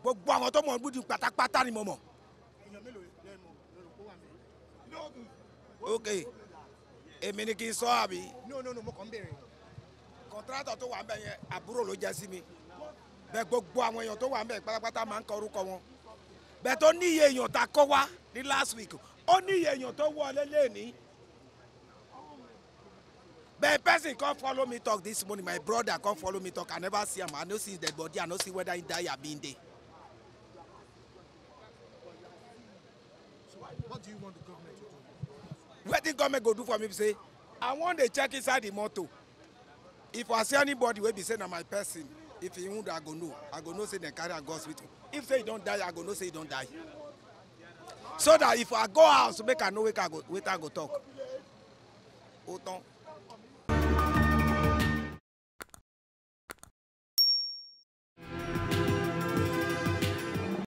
gbogbo àwọn tó mọ̀ gbúdú pátápátá ni mo mọ̀. èèyàn mélòó lẹ́nu lórí kó wà mí. ok èmi ni kì í sọ àbí no no no mo kàn ń béèrè. kọ̀ntrátọ̀ tó wà ń bẹ̀ yẹn àbúrò ló jẹ́ sí mi bẹ́ẹ̀ gbogbo àwọn èèyàn tó wà ń bẹ̀ pátápátá máa ń kọ orúkọ wọn bẹ́ẹ̀ tó ní iye èèyàn tá a kọ́ wá ní last week ó ní iye èèyàn tó wọlé lẹ́ẹ̀ni bẹ́ẹ̀ person come follow me talk this morning my brother come follow me talk I never see am I no see his dead body I no see whether he die abi he dey so what do you want the government to do. wetin government go do for me be say I wan dey check inside the motor if I see anybody wey be say na my person if he wound I go know I go know say dem carry am go hospital if say he don die I go know say he don die so that if I go house make I know wetin I go wetin I go talk o tán